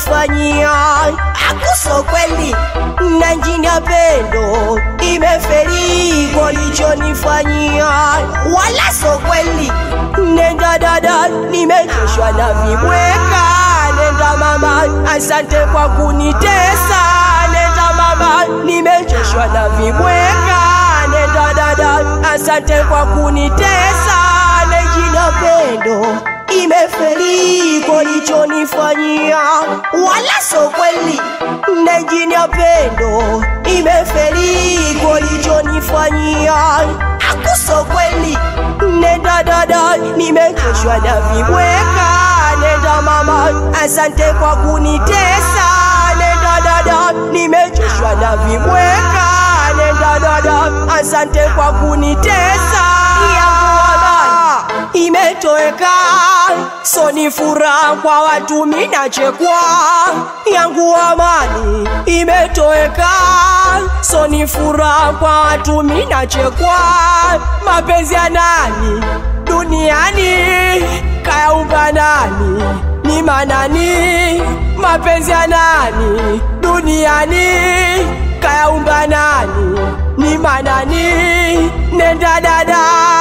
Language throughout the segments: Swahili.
ulichonifanyia akuso kweli, na njini ya pendo imeferi kwa ulichonifanyia, wala so kweli. Nenda dada, nimechoshwa na vibweka. Nenda mama, asante kwa kunitesa. Nenda mama, nimechoshwa na vibweka. Nenda dada, asante kwa kunitesa. Na njini ya pendo imeferi kwa ulichonifanyia, wala so kweli. Na njini ya pendo imeferi kwa ulichonifanyia, akuso kweli. Nenda dada, nimechoshwa na vibweka. Nenda mama, asante kwa kunitesa. Nenda dada, nimechoshwa na vibweka. Nenda dada, asante kwa kunitesa. Yangu amani imetoweka, so ni furaha kwa watu minachekwa. Yangu amani imetoweka, so ni furaha kwa watu minachekwa. Mapenzi ya nani duniani kayaumba nani? Ni manani? Mapenzi ya nani duniani kayaumba nani? Ni manani? Nenda dada,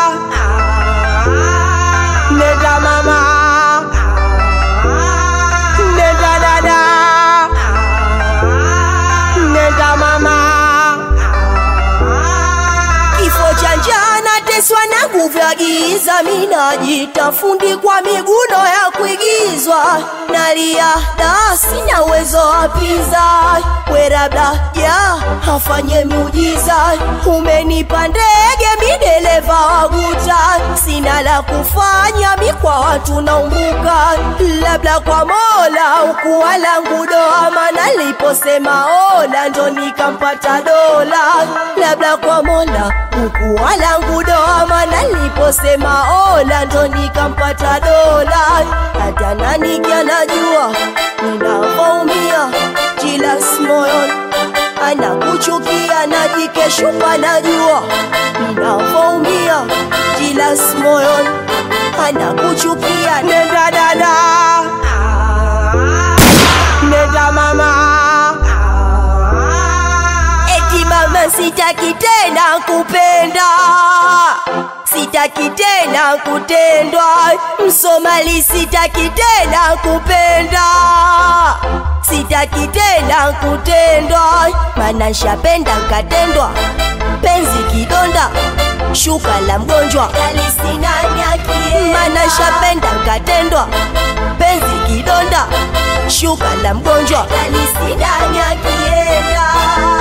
nenda mama, nenda dada, nenda mama. Kifo cha njaa nateswa na nguvu ya giza, minajita fundi kwa miguno ya kuigizwa, nalia da sina uwezo wa pinza, we labda ja afanye miujiza, umenipa ndege midereva wa guta, sina la kufanya mi kwa watu naumbuka, labda kwa Mola ukuwa langu doa, maana liposema ola ndo nikampata dola, labda kwa Mola ukuwa langu doa, maana liposema ola ndo nikampata dola, hata nani anajua ninavyoumia, jilas moyoni anakuchukia najikeshupa, najua ninavyoumia, jilas moyoni anakuchukia. Nenda dada, nenda mama, eti mama, sitaki tena kupenda, sitaki tena kutendwa, Msomali, sitaki tena kupenda, sitaki tena kutendwa, mana nshapenda nkatendwa, penzi kidonda shuka la mgonjwa, mana nshapenda nkatendwa, penzi kidonda shuka la mgonjwa, akienda